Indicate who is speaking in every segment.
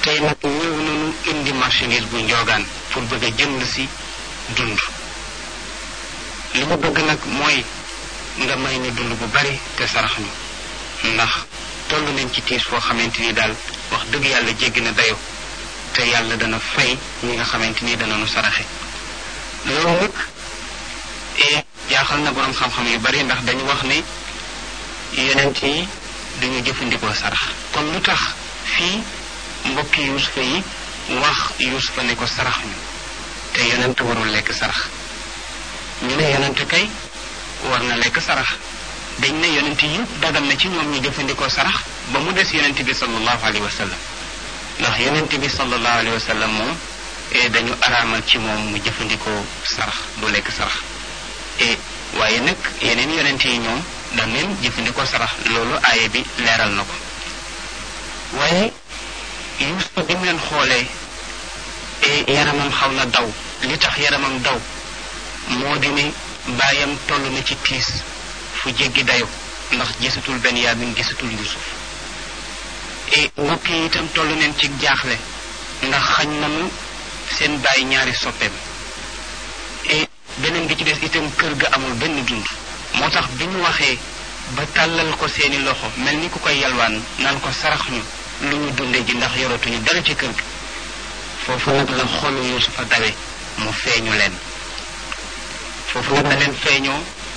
Speaker 1: tey nag ñëw nañu indi marchandise bu njoogaan pour bëgg a jënd si dund li mu bëgg nag mooy nga may ñu dund bu bari te sarax ñu ndax toll nañ ci tiis foo xamante ni daal wax dëgg yàlla jéggi na dayo te yàlla dana fay ñi nga xamante ni dana nu saraxe loolu nag e jaaxal na boroom xam-xam yu bari ndax dañu wax ne yonent yi duñu jëfandikoo sarax kon lu tax fii mbokki yuusufa yi wax yuusufa ne ko sarax ñu te yonent warul lekk sarax ñu ne yonent kay war na lekk sarax dañ ne yonent yëpp dagal na ci ñoom ñu jëfandikoo sarax ba mu des yonent bi sallallahu alayhi wa sallam ndax yonent bi sallallahu alayhi wa sallam moom dañu araamal ci moom mu jëfandikoo sarax du lekk sarax e waaye nag yeneen yonent yi ñoom dañ leen jëfandikoo sarax loolu aaye bi leeral na ko waaye Yuusufa bi mu leen xoolee e yaramam xaw na daw li tax yaramam daw moo di ne baayam toll na ci tiis fu jéggi dayo ndax gisatul Benyamin gisatul Yuusuf e mbokk yi itam toll neen ci jaaxle ndax xañ nañu seen baay ñaari soppeem e beneen bi ci des itam kër ga amul benn dund moo tax bi ñu waxee ba tàllal ko seeni loxo mel ni ku koy yalwaan naan ko sarax ñu lu ñu dunde ji ndax yoratuñu dara ci kër gi foofu nag la xolu Yuusufa dawe mu feeñu leen foofu nag la leen feeñoo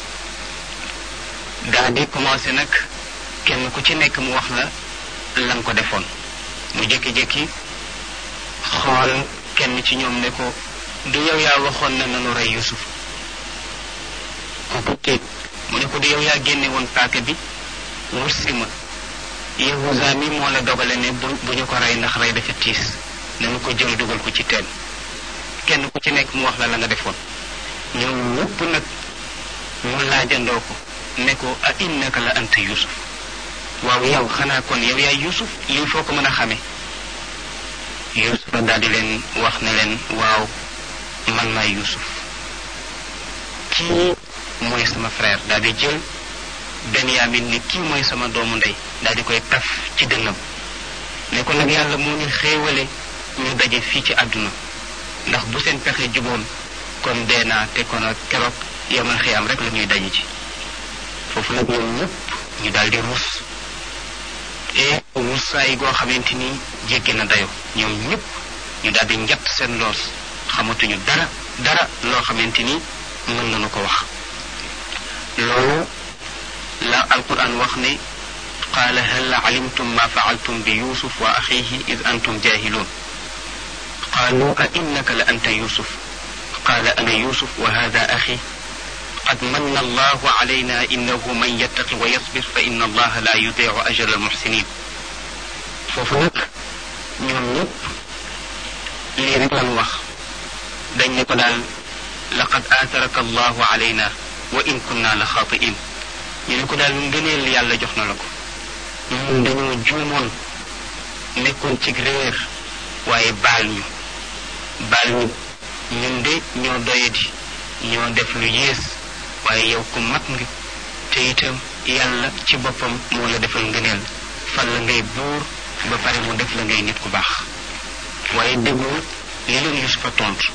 Speaker 1: daa di commencé nag kenn ku ci nekk mu wax la lan ko defoon mu jékki-jékki xool kenn ci ñoom ne ko du yow yaa waxoon na nanu rey Yuusuf kooku téeg mu ne ko du yow yaa génne woon paaka bi wut si ma Yahuza mi moo la dogale ne bu bu ñu ko rey ndax rey dafa tiis nanu ko jël dugal ko ci teen kenn ku ci nekk mu wax la la nga defoon ñoom ñëpp nag mu laajandoo ko ne ko a innaka la anta Yuusuf waaw yow xanaa kon yow yaay Yuusuf lii foo ko mën a xamee Yuusufa daal di leen wax ne leen waaw man maay Yuusuf kii mooy sama frère daal di jël Benyamin ni kii mooy sama doomu ndey daal di koy taf ci dënnam ne ko nag yàlla moo ñu xéewale ñu daje fii ci àdduna ndax bu seen pexe juboon kon dee naa te kon ak keroog yamal xiyaam rek la ñuy daje ci foofu nag ñoom ñëpp ñu daal di ruus et ruusaay goo xamante ni jéggi na dayo ñoom ñëpp ñu daal di njatt seen loos xamatuñu dara dara loo xamante ni mën nañu ko wax loolu la alquran wax ne qaala hal alimtum ma faaltum bi yusuf wa axihi id antum jahilun qaalu a innaka la anta yusuf qaala ana yusuf wa hada axi قد من الله علينا إنه من يتق ويصبر فإن الله لا يضيع أجر المحسنين foofu nag ñoom ñëpp lii rek lan wax dañ ne ko daal laqad aataraka allahu alayna wa in kunna la xaatiin ñu ne ko daal ngëneel yàlla jox na la ko ñun dañoo juumoon nekkoon ci réer waaye baal ñu baal ñu ñun de ñoo doyadi ñoo def lu yées waaye yow ku mat nga te itam yàlla ci boppam moo la defal ngëneel fan la ngay buur ba pare mu def la ngay nit ku baax waaye déglu li leen yusufa tontu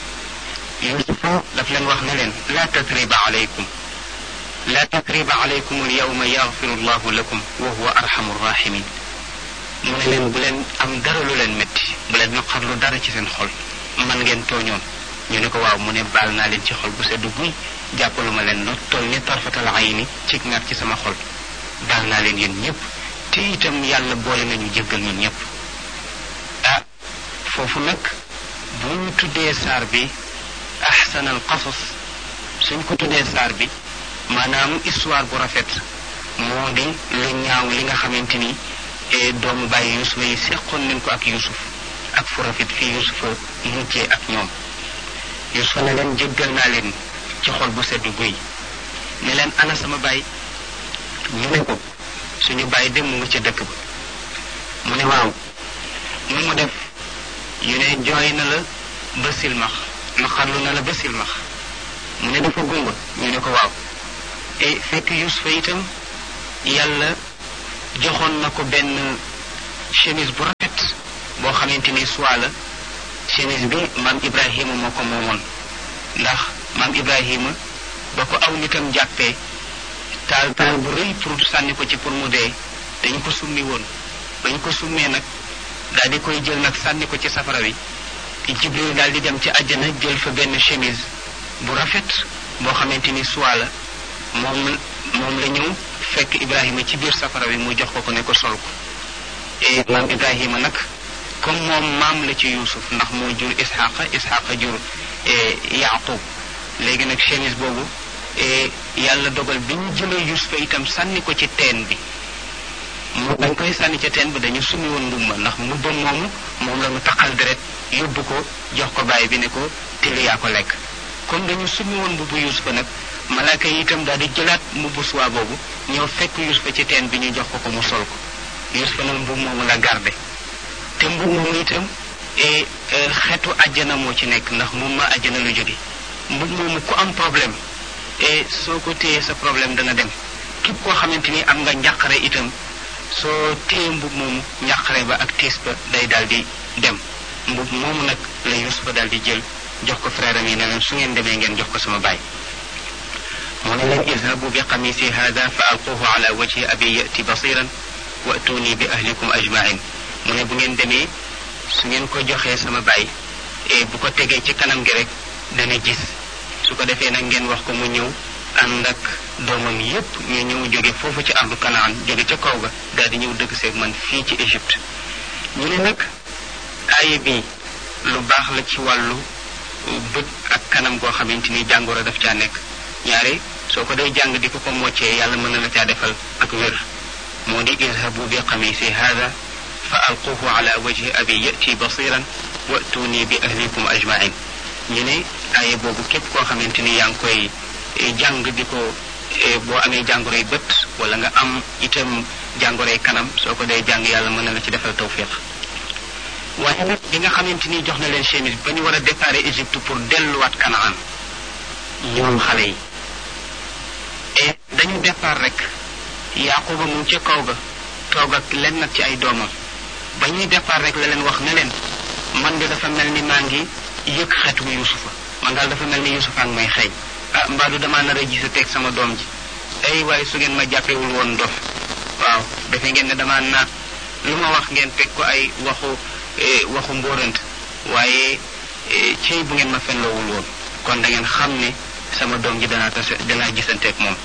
Speaker 1: yusufa daf leen wax ne leen laa tatriba alaykum laa tatriba alaykum al yawma yaxfiru llahu lakum wa huwa arhamu rahimin mu ne leen bu leen am dara lu leen métti bu leen naqarlu dara ci seen xol man ngeen tooñoon ñu ne ko waaw mu ne baal naa leen ci xol bu seddu guy jàppaluma leen lu toll ni tarfatal ayni ci ngar ci sama xol baal naa leen yéen ñëpp te itam yàlla boole nañu jéggal ñun ñëpp ah foofu nag bu ñu tuddee saar bi ahsanal qasas suñ ko tuddee saar bi maanaam histoire bu rafet moo di lu ñaaw li nga xamante ni doomu bàyyi yusufa yi seqoon nañ ko ak yusuf ak fu rafet fii yusufa mujjee ak ñoom yusufa ne leen jéggal naa leen ci xol bu sedd guy ne leen ana sama baay ñu ne ko suñu baay dem mu nga ca dëkk ba mu ne waaw nu mu def ñu ne jooy na la ba silmax naqarlu na la ba silmax mu ne dafa gumba ñu ne ko waaw e fekk yusufa itam yàlla joxoon na ko benn chemise bu rafet boo xam xamante ni soit la chemise bi maam Ibrahima moo ko moomoon ndax maam Ibrahima ba ko aw nitam jàppee taal taal bu rëy pour sànni ko ci pour mu dee dañ ko summi woon bañ ko summee nag daal di koy jël nag sànni ko ci safara wi Jibril daal di dem ci àjjana jël fa benn chemise bu rafet boo xamante ni soit la moom moom la ñëw fekk Ibrahima ci biir safara wi mu jox ko ko ne ko sol ko et maam Ibrahima nag comme moom maam la ci Yuusuf ndax moo jur Isxaqa Isxaqa jur Yaaqub léegi nag chemise boobu yàlla dogal bi ñu jëlee Yuusufa itam sànni ko ci teen bi mu dañ koy sànni ca teen bi dañu summi woon mbubba ndax mbubba moomu moom la mu taqal deret yóbbu ko jox ko bàyyi bi ne ko tili yaa ko lekk comme dañu summi woon mbubbu Yuusufa nag malaaka yi itam daal di jëlaat mbubbu suwaa boobu ñëw fekk Yuusufa ci teen bi ñu jox ko ko mu sol ko Yuusufa nag mbub moomu la garde te mbub moomu itam xetu àjjana moo ci nekk ndax moom ma àjjana lu jóge mbub moomu ku am problème et soo ko téyee sa problème dana dem képp koo xamante ni am nga njàqare itam soo téye mbub moomu njàqare ba ak tiis ba day daal di dem mbub moomu nag la Yuusufa daal di jël jox ko frère am yi ne leen su ngeen demee ngeen jox ko sama baay mu ne leen izhabu bi qamisi hada fa alquhu ala wajhi abi yati basiran wa'tuni bi ahlikum ajmain mu ne bu ngeen demee su ngeen ko joxee sama baay et bu ko tegee ci kanam gi rek dana gis su ko defee nag ngeen wax ko mu ñëw ànd ak doomam yépp ñu ñëw jóge foofu ci ardu kanaan jóge ca kaw ga daal di ñëw dëgg seeg man fii ci Égypte ñu ne nag aaye bi lu baax la ci wàllu bët ak kanam goo xamante ni jàngoro daf caa nekk ñaare soo ko day jàng di ko ko moccee yàlla mën na la caa defal ak wér moo di izhabu bi qamisi hada fa alquhu ala wajhi abi yati basiran wa'tuni bi ahlikum ajmain ñu ne aaye boobu képp koo xamante ni yaa ngi koy jàng di ko boo amee jàngoroy bët wala nga am itam jàngoroy kanam soo ko dee jàng yàlla mën na la ci defal tawfiq waaye nag bi nga xamante ni jox na leen chemise ba ñu war a départ Égypte pour delluwaat Kanaan ñoom xale yi et dañu départ rek Yaquba mu ngi ca kaw ga toog ak len nag ci ay doomam ba ñuy départ rek la leen wax ne leen man de dafa mel ni maa ngi yëg xetu Yuusufa man daal dafa mel ni Yuusufa ak may xeeñ ah mbaadu damaa nar a gisa teg sama doom ji ay waaye su ngeen ma jàppewul woon dof waaw defe ngeen ne damaa naat lu ma wax ngeen teg ko ay waxu waxu mbóorant waaye cey bu ngeen ma fenloowul woon kon da ngeen xam ne sama doom ji danaa tase danaa gisanteeg moom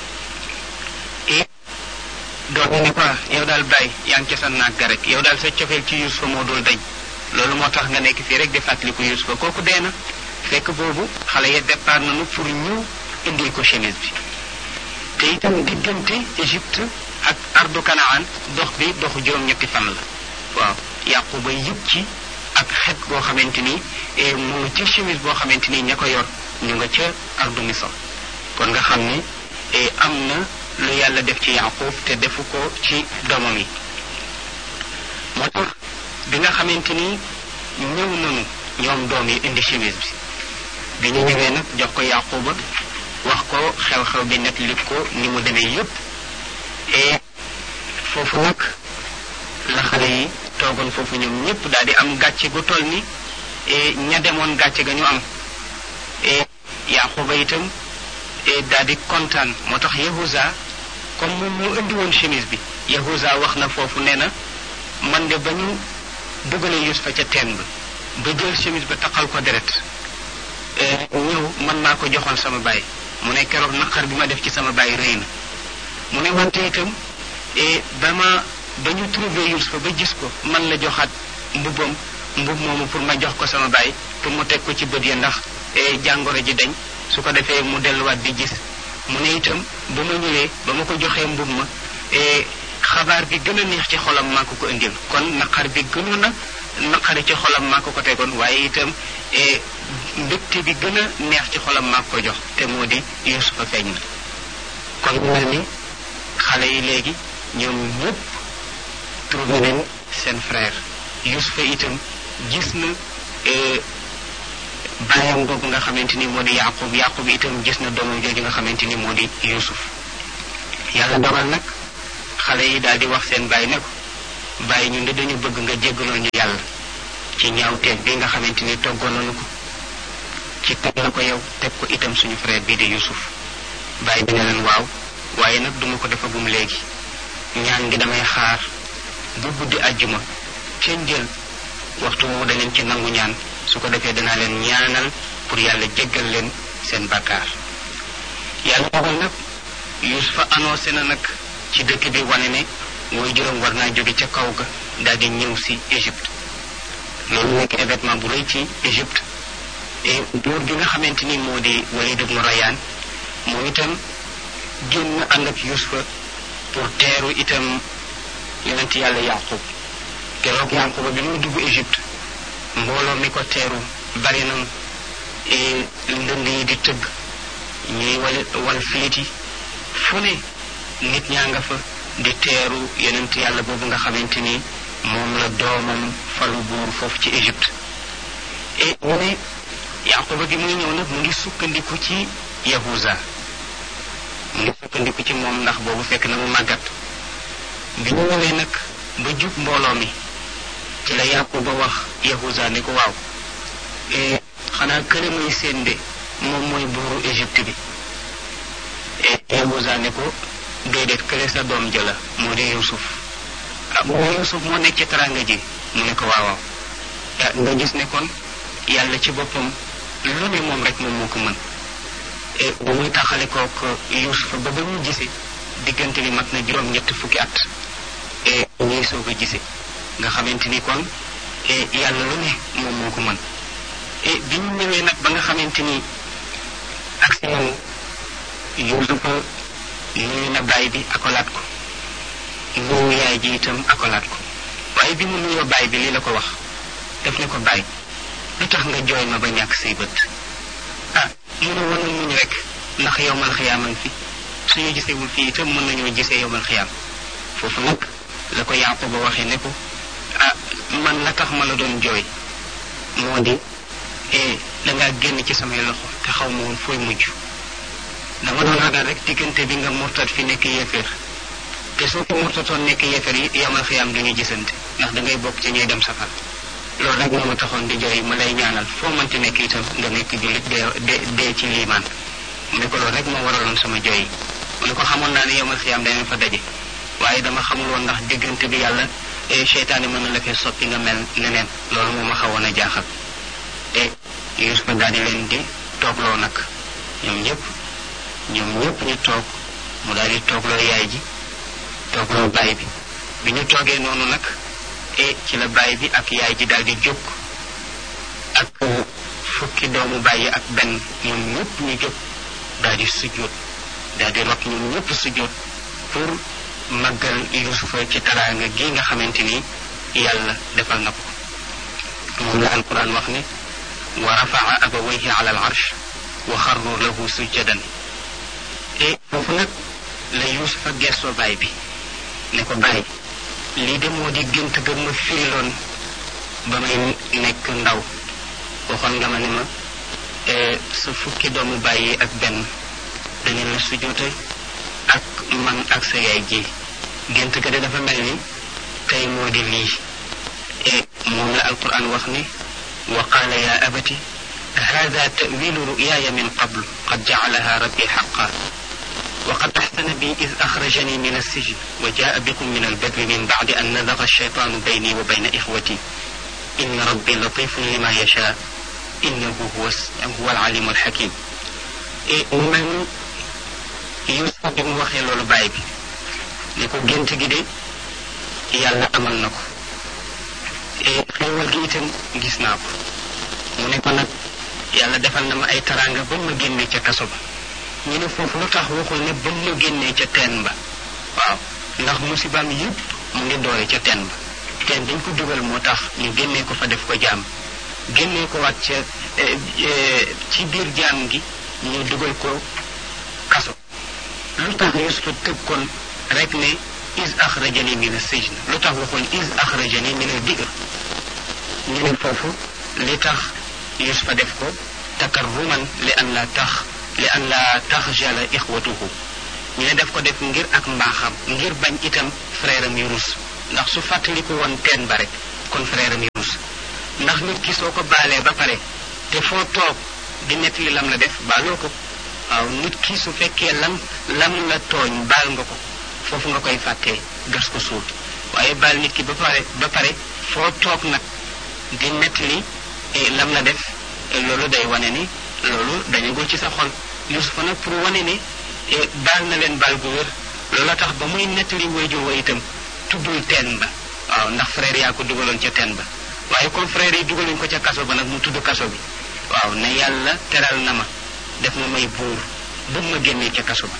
Speaker 1: et doom yi ne ko yow daal bàyyi yaa ngi ca sa naag ga rek yow daal sa cofeel ci Yuusufa moo dul dañ loolu moo tax nga nekk fii rek di fàttaliku Yuusufa kooku dee na fekk boobu xale ya départ nañu pour ñëw indil ko chemise bi te itam diggante Égypte ak ardu Kanaan dox bi doxu juróom-ñetti fan la waaw Yaquba yëg ci ak xet boo xamante ni mu nga ca chemise boo xamante ni ña ko yor ñu nga ca ardu Misr kon nga xam ne am na lu yàlla def ci Yaqub te defu ko ci doomam yi moo tax bi nga xamante ni ñëw nañu ñoom doom yi indi chemise bi bi ñu ñëwee nag jox ko Yaquba wax ko xew-xew bi nekk li ko ni mu demee yépp et foofu nag la xale yi toogoon foofu ñoom ñëpp daal di am gàcce gu toll ni ña demoon gàcce ga ñu am et Yaquba itam daal di kontaan moo tax Yahuza comme moom moo indi woon chemise bi Yahuza wax na foofu nee na man de ba ñu dugalee Yusufa ca teen ba ba jël chemise ba taqal ko deret ñëw man maa ko joxoon sama baay mu ne keroog naqar bi ma def ci sama baay rëy na mu ne wante itam ba ma ba ñu trouvé Yusufa ba gis ko man la joxaat mbubbam mbub moomu pour ma jox ko sama baay pour mu teg ko ci bët ya ndax jàngoro ji dañ su ko defee mu delluwaat di gis mu ne itam ba ma ñëwee ba ma ko joxee mbub ma xabaar bi gën a neex ci xolam maa ko ko indil kon naqar bi gënoon a naqari ci xolam maa ko ko tegoon waaye itam mbégte bi gën a neex ci xolam maa ko jox te moo di Yusufa feeñ na kon mel ni xale yi léegi ñoom ñëpp trouvé nañ seen frère Yusufa itam gis na bàyyam boobu nga xamante ni moo di Yaqub Yaqub itam gis na doomam jooju nga xamante ni moo di Yusuf yàlla dogal nag xale yi daal di wax seen bàyyi ne ko bàyyi ñun de dañu bëgg nga jéggaloo ñu yàlla ci ñaawteeg bi nga xamante ni toggoon nañu ko ci teg la ko yow teg ko itam suñu frère bii di Yusuf bàyyi bi ne leen waaw waaye nag duma ko defagum léegi ñaan ngi damay xaar bu guddi àjjuma ca njël waxtu woowu da leen ci nangu ñaan su ko defee danaa leen ñaanal pour yàlla jéggal leen seen bàkkaar yàlla dogal nag Yusufa annoncé na nag ci dëkk bi wane ne mooy juróom war naa jóge ca kaw ga daal di ñëw si Égypte loolu nekk événement bu rëy ci Égypte et buur bi nga xamante ni moo di Walid ibn Rayyan moom itam génn ànd ak Yusufa pour teeru itam yonent yàlla Yaqub keroog Yaquba bi muy dugg Égypte mbooloo mi ko teeru bari na ndënd yi di tëgg ñuy wal wal fiiti fu ne nit ñaa nga fa di teeru yonent yàlla boobu nga xamante ni moom la doomam falu buur foofu ci Égypte et mu ne Yaquba gi muy ñëw nag mu ngi sukkandiku ci Yahuza mu ngi sukkandiku ci moom ndax boobu fekk na mu màggat bi ñu ñëwee nag ba jub mbooloo mi ci la Yaquba wax Yahuza ne ko waaw xanaa kële muy seen de moom mooy buuru Égypte bi Yahuza ne ko déedéet kële sa doom jëla moo di Yusuf ah mu ne Yusuf moo nekk ci taranga ji mu ne ko waaw waaw nga gis ne kon yàlla ci boppam lu ne moom rek moom moo ko mën bu muy taxale kook Yusuf ba ba ñu gisee diggante bi mat na juróom-ñett fukki at e ñuy soog a gisee nga xamante ni kon yàlla lu ne moom moo ko mën e bi ñu ñëwee nag ba nga xamante ni ak si man Yusufa nuyu na baay bi akolaat ko nuyu yaay ji itam akolaat ko waaye bi mu nuyoo baay bi lii la ko wax def ne ko baay lu tax nga jooy ma ba ñàkk say bët ah mu ne woon muñ rek ndax yowmal xiyaaman fi suñu gisewul fii itam mën nañoo gisee yowmal xiyaam foofu nag la ko Yaquba waxee ne ko ah man la tax ma la doon jooy moo di eh dangaa génn ci samay loxo te xaw ma woon fooy mujj dama doon ragal rek diggante bi nga murtat fi nekk yéeféer te soo ko murtatoon nekk yéeféer yi yowmal xiyaam duñu gisante ndax da ngay bokk ci ñuy dem safar loolu rek moo ma taxoon di jooy ma lay ñaanal foo mënti nekk itam nga nekk jullit dee dee ci liimaan mu ne ko loolu rek moo waraloon sama jooy yi mu ne ko xamoon naa ne yowmal xiyaam danañ fa daje waaye dama xamul woon ndax diggante bi yàlla seytaane mën na la fee soppi nga mel neneen loolu moo ma xawoon a jaaxal te Yuusufa daal di leen di toogloo nag ñoom ñëpp ñoom ñëpp ñu toog mu daal di toogloo yaay ji toogloo baay bi bi ñu toogee noonu nag e ci la baay bi ak yaay ji daal di jóg ak fukki doomu baay yi ak benn ñoom ñëpp ñu jóg daal di sujjóot daal di rot ñoom ñëpp sujjóot pour màggal yusufa ci taraanga gi nga xamante ni yàlla defal na ko moom la alquran wax ne wa rafaa abawayhi ala al arsh wa xarru lahu sujjadan e foofu nag la yusufa gestoo baay bi ne ko baay lii de moo di gént ga ma firiloon ba may nekk ndaw waxoon nga ma ne ma sa fukki doomu bàyyi ak benn dañu la sujoote ak man ak sa yaay ji gént ga de dafa mel ni tey moo di lii e moom la alquran wax ne wa qaala ya abati hada tawilu ruyaaya min qabl qad jacalaha rabbi xaqa وقد أحسن بي إذ أخرجني من السجن وجاء بكم من البر من بعد أن نزغ الشيطان بيني وبين إخوتي إن ربي لطيف لما يشاء إنه هو هو العليم الحكيم من يوسف bi mu waxee loolu baay bi ne ko gént gi de yàlla amal na ko xéewal gi itam gis naa ko mu ne ko nag yàlla defal na ma ay taraanga ba ma génne ca kaso ba ñu ne foofu lu tax waxul ne ba mu génnee ca teen ba waaw ndax musibaam yëpp mu ngi doore ca teen ba teen dañ ko dugal moo tax ñu génnee ko fa def ko jaam génnee ko waat ca ci biir jaam gi ñu dugal ko kaso lu tax Yusufa tëb kon rek ne is axrajani min as-sijn lu tax waxul is axrajani min al-bi'r ñu ne foofu li tax Yusufa def ko takarruman li an la tax li an la taxjala ixwatuhu ñu ne def ko def ngir ak mbaaxam ngir bañ itam frère am yu rus ndax su fàttaliku woon teen ba rek kon frère am yu rus ndax nit ki soo ko baalee ba pare te foo toog di nettali lam la def baaloo ko waaw nit ki su fekkee lam lam la tooñ baal nga ko foofu nga koy fàttee gas ko suul waaye baal nit ki ba pare ba pare foo toog nag di nettali lam la def loolu day wane ni loolu dañagul ci sa xol Yusufa nag pour wane ni baal na leen baal gu wér loola tax ba muy nettali waajur wa itam tuddul teen ba waaw ndax frère yaa ko dugaloon ca teen ba waaye comme frère yi dugaluñ ko ca kaso ba nag mu tudd kaso bi waaw ne yàlla teral na ma def ma may buur bu ma génnee ca kaso ba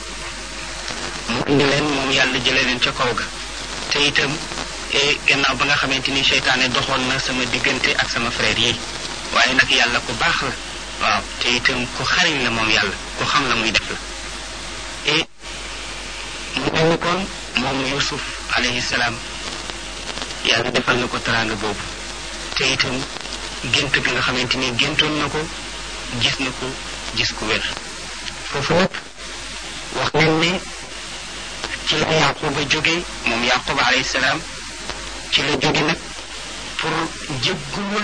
Speaker 1: mu indi leen moom yàlla jëlee leen ca kaw ga te itam gannaaw ba nga xamante ni seytaane doxoon na sama diggante ak sama frère yi waaye nag yàlla ku baax la waaw te itam ku xariñ la moom yàlla ku xam la muy def la et mu mel ni kon moom Yusuf alayhi salaam yàlla defal na ko teraanga boobu te itam gént gi nga xamante ni géntoon na ko gis na ko gis ku wér foofu nag wax nañ ne ci la Yaquba jóge moom Yaquba alayhi salaam ci la jóge nag pour jéggulul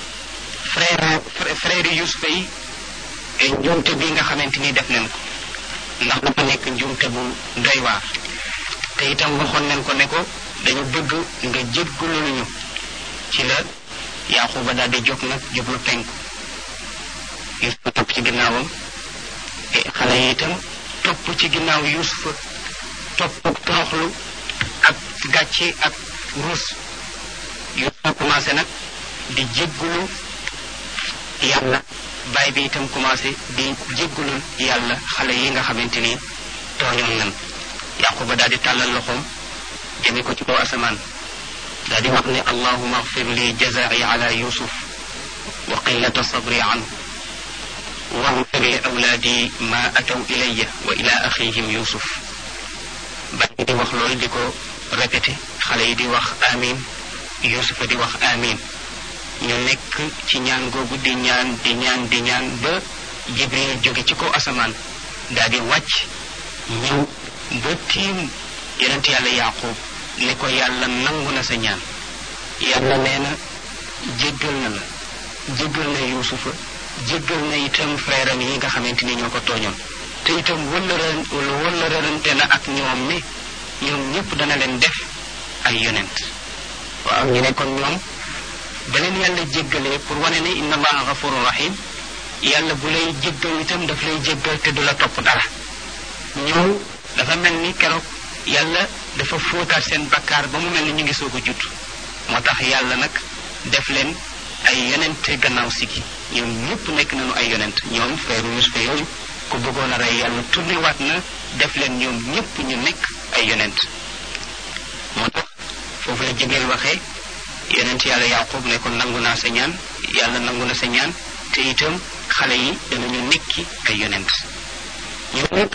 Speaker 1: frère frère Yusufa yi njuumte bi nga xamante ni def nañ ko ndax dafa nekk njuumte bu doy waar te itam waxoon nañ ko ne ko dañu bëgg nga jéggulul ñu ci la Yaquba daal di jóg nag jublu penku Yusufa topp ci ginnaawam xale yi itam topp ci ginnaaw Yusufa topp toroxlu ak gàcce ak ruus Yusufa commencé nag di jéggulu yàlla baay bi itam commencé di jéggulul yàlla xale yi nga xamante ni tooñoon nan Yaquba daal di tàllal loxoom jëme ko ci kaw asamaan daal di wax ne allahuma agfir li jazai ala yusuf wa qillata sabri anhu واغفر لأولادي ما أتوا إلي وإلى أخيهم يوسف بعد دي wax lool di ko répété xale yi di wax amin Yusufa di wax amin ñu nekk ci ñaan googu di ñaan di ñaan di ñaan ba Jibril jóge ci kaw asamaan daal di wàcc ñëw ba tiim yonent yàlla Yaqub ne ko yàlla nangu na sa ñaan yàlla nee na jéggal na la jéggal na Yusufa jéggal na itam frère am yi nga xamante ni ñoo ko tooñoon te itam wëllëran wëllërante na ak ñoom ne ñoom ñëpp dana leen def ay yonent waaw ñu ne kon ñoom ba leen yàlla jéggalee pour wane ne inna allaha gafurun rahim yàlla bu lay jéggal itam daf lay jéggal te du la topp dara ñoom dafa mel ni keroog yàlla dafa fóotaat seen bakkaar ba mu mel ni ñu ngi soog a judd moo tax yàlla nag def leen ay yonent gannaaw sigi ñoom ñëpp nekk nañu ay yonent ñoom frère Yusufa yooyu ku bëggoon a rey yàlla tourné waat na def leen ñoom ñëpp ñu nekk ay yonent moo tax foofu la jigéen waxee yonent yàlla Yaqub ne ko nangu naa sa ñaan yàlla nangu na sa ñaan te itam xale yi danañu nekki ay yonent ñoom nag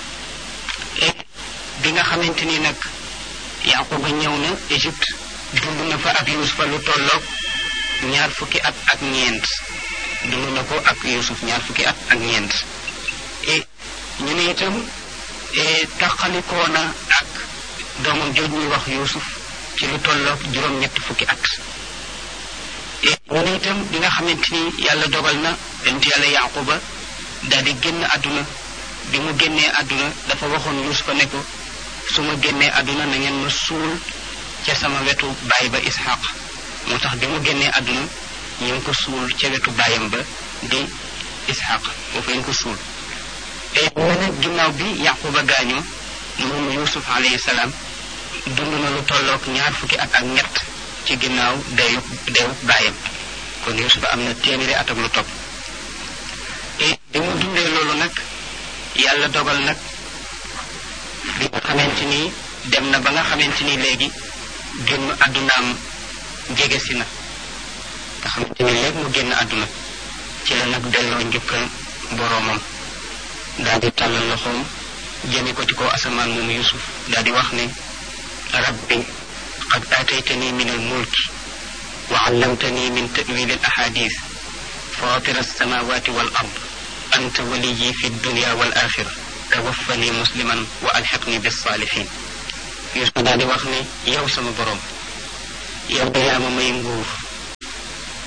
Speaker 1: bi nga xamante ni nag Yaquba ñëw na Égypte dund na fa ak Yusufa lu tolloog ñaar fukki at ak ñeent dund na ko ak Yusuf ñaar fukki at ak ñeent et ñu ne itam taxalikoo na ak doomam jooj ñuy wax Yusuf ci lu tolloog juróom-ñetti fukki at et ñu ne itam bi nga xamante ni yàlla dogal na yonent yàlla Yaquba daal di génn àdduna bi mu génnee àdduna dafa waxoon Yusufa ne ko su ma génnee àdduna na ngeen ma suul ca sama wetu baay ba Ishaq moo tax bi mu génnee àdduna ñu ngi ko suul ca wetu baayam ba di Ishaq foofu lañ ko suul te mu ne ginnaaw bi Yaquba gaañoo moom Yusuf alayhi salaam dund na lu tolloog ñaar fukki at ak ñett ci ginnaaw dayu dayu baayam kon Yusuf am na téeméeri at ak lu topp et bi mu dundee loolu nag yàlla dogal nag bi nga xamante ni dem na ba nga xamante ni léegi génn àddunaam jege si na nga xamante ni léegi mu génn àdduna ci la nag delloo njukkal boroomam daal di tàllal loxoom jëme ko ci kaw asamaan moom yusuf daal di wax ne rabbi qad aataytani min al mulki wa allamtani min ta'wil al ahadith fatir alsamawati wal ard anta waliyi fi dunya wal axira tawaffani musliman wa alxiqni bissaalihin yusuf daal di wax ne yow sama boroom yow de yaa ma may nguur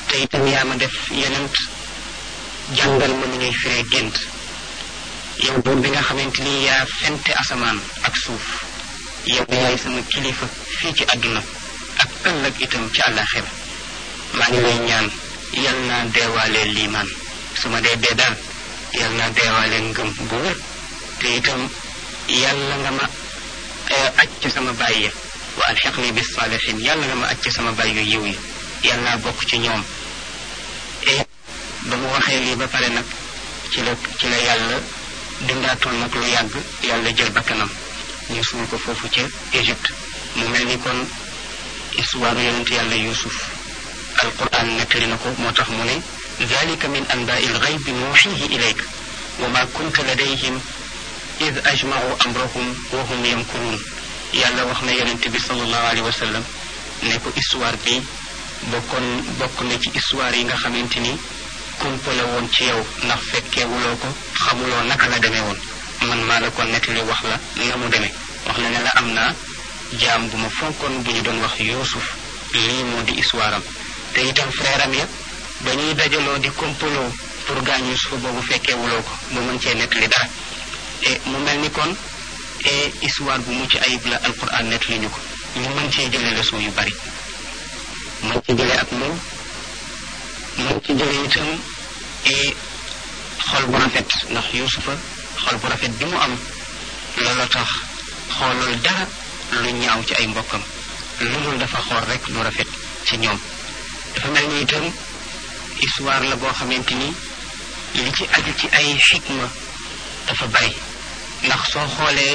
Speaker 1: te itam yaa ma def yenent jàngal ma nu ñuy firee gént yow buur bi nga xamante ni yaa fente asamaan ak suuf yow yaay sama kilifa fii ci àdduna ak ëllëg itam ci àllaaxira maa ngi lay ñaan yal naa deewaalee liimaan su ma dee dee daal yal naa deewaalee ngëm bu wér te itam yàlla nga ma aj ci sama bàyyi ya wa alxiqni bis saalihin yàlla nga ma aj ci sama bàyyi yu yiw yi yal naa bokk ci ñoom et ba mu waxee lii ba pare nag ci la ci la yàlla dindaatoon nag lu yàgg yàlla jël bakkanam ñu suul ko foofu ca Égypte mu mel ni kon histoire yonent yàlla Yuusuf alquran nettali na ko moo tax mu ne dalika min anbaai lgaybi nuuxihi ilayk wa ma kunta ladayhim id ajmau amrahum wa hum yamkuruun yàlla wax na yonent bi sallallahu alayhi wa sallam ne ko histoire bi bokkoon bokk na ci histoire yi nga xamante ni kumpa la woon ci yow ndax fekkeewuloo ko xamuloo naka la demee woon man maa la ko nettali wax la na mu demee wax la ne la am naa jaam bu ma fonkoon bu ñu doon wax Yuusuf lii moo di histoire am te itam frère am ya ba ñuy dajaloo di kompaloo pour gaañ Yuusuf boobu fekkeewuloo ko ba mën cee nettali dara et mu mel ni kon et histoire bu mucc ayib la alquran nettali ñu ko ñu mën cee jëlee leçon yu bari mën ci jëlee ak moom mën ci jëlee itam et xol bu rafet ndax Yuusufa xol bu rafet bi mu am loolu tax xoolul dara lu ñaaw ci ay mbokkam lu dul dafa xool rek lu rafet ci ñoom dafa mel ni itam histoire la boo xamante ni li ci aju ci ay xikma dafa bari ndax soo xoolee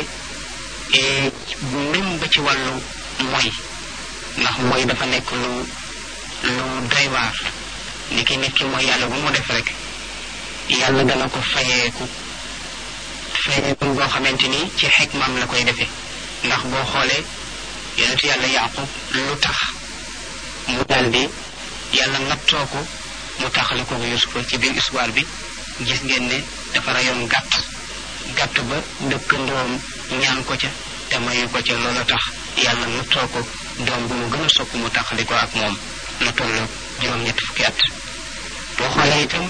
Speaker 1: même ba ci wàllu mooy ndax mooy dafa nekk lu lu doy waar ni ki nit ki mooy yàlla bu mu def rek yàlla dana ko fayeeku fayeeku boo xamante ni ci xikmaam la koy defee ndax boo xoolee yonentu yàlla yaqub lu tax mu daldi yàlla nattoo ko mu taxale ko yusufa ci biir histoire bi gis ngeen ne dafa rayoon gàtt gàtt ba dëkkandoom ñaan ko ca te mayu ko ca loolu tax yàlla nattoo ko doom bu mu gën a sopp mu taxali ko ak moom na toll juróom-ñett fukki at boo xoolee itam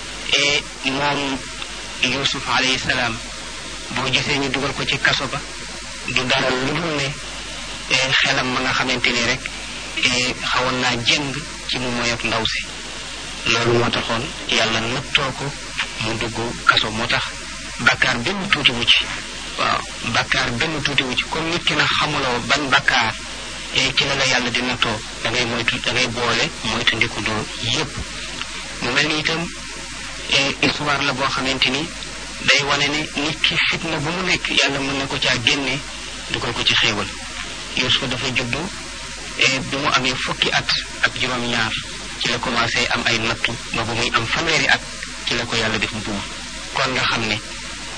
Speaker 1: e moom yusuf alayhi salaam boo gisee ñu dugal ko ci kaso ba du dara lu dul ne xelam ma nga xamante ni rek xawoon naa jëng ci mu moy ak ndaw si loolu moo taxoon yàlla nattoo ko mu dugg kaso moo tax bakkaar benn tuuti wu ci waaw bakkaar benn tuuti wu ci comme nit ki na xamuloo ban bakkaar ci la la yàlla di nattoo da ngay moytu da ngay boole moytu ndikundoo yépp mu mel ni itam histoire la boo xamante ni day wane ne nit ki fitna bu mu nekk yàlla mën na ko caa génne dugal ko ci xéewal Yuusufa dafa juddu bi mu amee fukki at ak juróom-ñaar ci la commencé am ay nattu ba bu muy am fanweeri at ci la ko yàlla def buur kon nga xam ne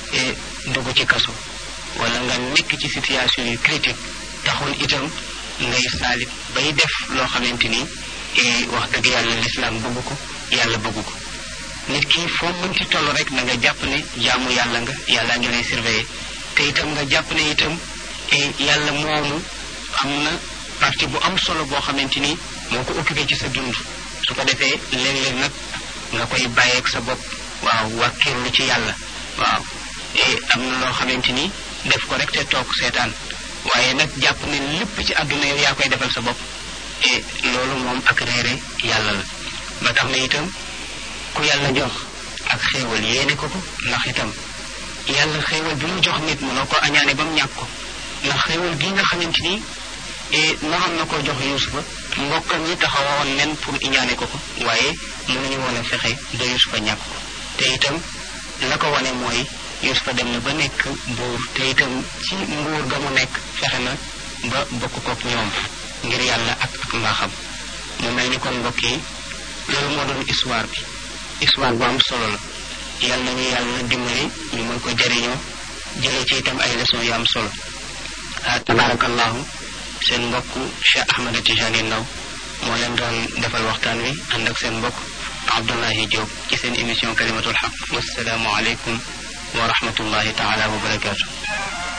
Speaker 1: dugg ci kaso wala nga nekk ci situation yu critique taxul itam ngay saalit bay def loo xamante ni wax dëgg yàlla lislaam bëgg ko yàlla bëgg ko nit ki foo mën ci toll rek na nga jàpp ne jaamu yàlla nga yàlla ngi lay surveiller te itam nga jàpp ne itam yàlla moomu am na partie bu am solo boo xamante ni moo ko occupé ci sa dund su ko defee léeg-léeg nag nga koy bàyyeeg sa bopp waaw wàkkirlu ci yàlla waaw am na loo xamante ni def ko rek te toog seetaan waaye nag jàpp ne lépp ci àdduna yow yaa koy defal sa bopp et loolu moom ak réere yàlla la ba tax na itam ku yàlla jox ak xéewal yéene ko ko ndax itam yàlla xéewal bi mu jox nit mënoo ko añaane ba mu ñàkk ko ndax xéewal gi nga xamante ni naxam na ko jox yusufa mbokkam ñi taxawoon nen pour iñaane ko ko waaye mënuñu woon a fexe ba yusufa ñàkk ko te itam la ko wane mooy yusufa dem na ba nekk buur te itam ci nguur ga mu nekk fexe na ba bokk kook ñoom ngir yàlla ak ak mbaaxam mu mel ni kon mbokk yi loolu moo doon histoire bi histoire bu am solo la yàlla nañu yàlla dimbali ñu mën ko jëriñoo jëlee ci itam ay leçon yu am solo ah tabarakallahu seen mbokk Cheikh Ahmed Tijani Ndaw moo leen doon defal waxtaan wi ànd ak seen mbokk Abdullahi Diop ci seen émission kalimatul xaq wasalaamu aleykum wa rahmatullahi taala wa barakaatu